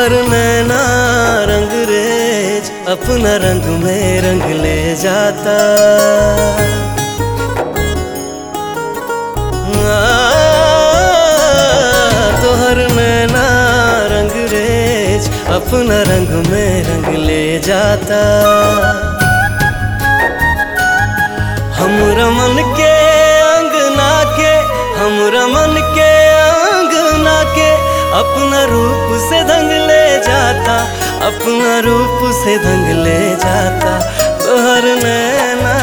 तोहर नैना रंग रेज अपना रंग में रंग ले जाता आ, तोहर नैना रंग रेज अपना रंग में रंग ले जाता हम रमन के अंगना के हम रमन के अंगना के अपना रूप से दंग ले जाता अपना रूप से दंग ले जाता तोहर नैना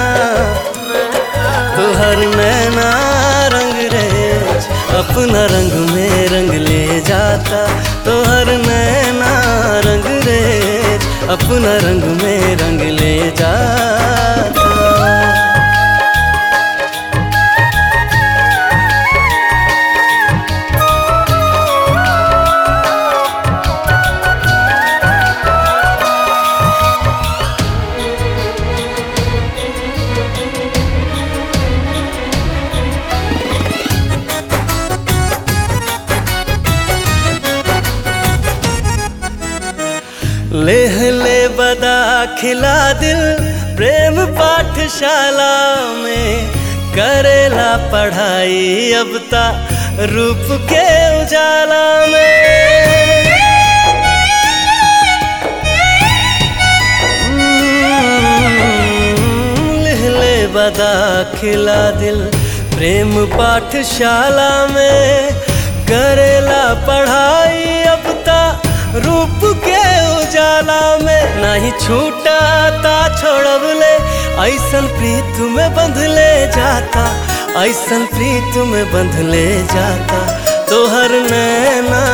तोहर नैना रंग रेज अपना रंग में रंग ले जाता तोहर नैना रंग रेज अपना रंग में रंग ले जाता लेह ले बदा खिला दिल प्रेम पाठशाला में करेला पढ़ाई अब ता रूप के उजाला में लेह ले बदा खिला दिल प्रेम पाठशाला में करेला पढ़ाई अब ता रूप के उजाला में नहीं छूटा ता छोड़बले ऐसन प्रीत में बंध ले जाता ऐसन प्रीत में बंध ले जाता तोहर नैना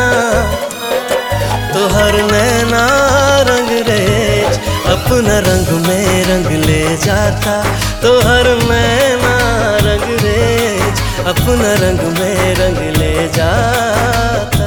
तोहर नैना रंग रेज अपना रंग में रंग ले जाता तोहर नैना रंग रेज अपना रंग में रंग ले जाता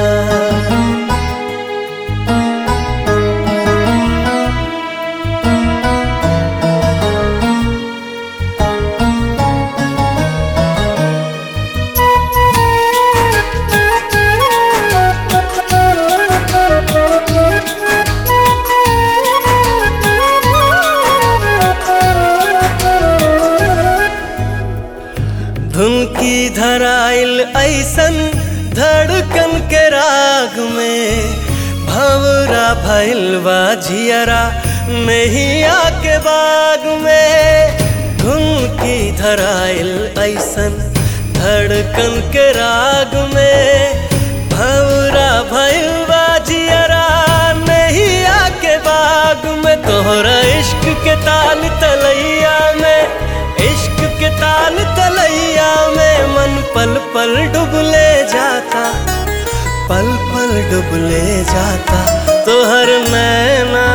धुन की धराइल ऐसन धड़कन के राग में भवरा भैलवा झियरा नहीं आके बाग में धुन की धराइल ऐसन धड़कन के राग में भवरा भैलवा झियरा नहीं आके बाग में तोहरा इश्क के ताल तलैया में इश्क के ताल तलैया में मन पल पल डुबले जाता पल पल डुबले जाता तोहर नैना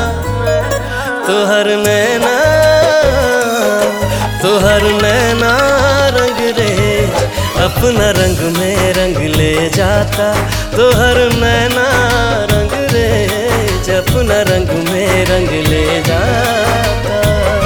तोहर नैना तोहर नैना रंग रे अपना रंग में रंग ले जाता तोहर नैना रंग रे अपना रंग में रंग ले जाता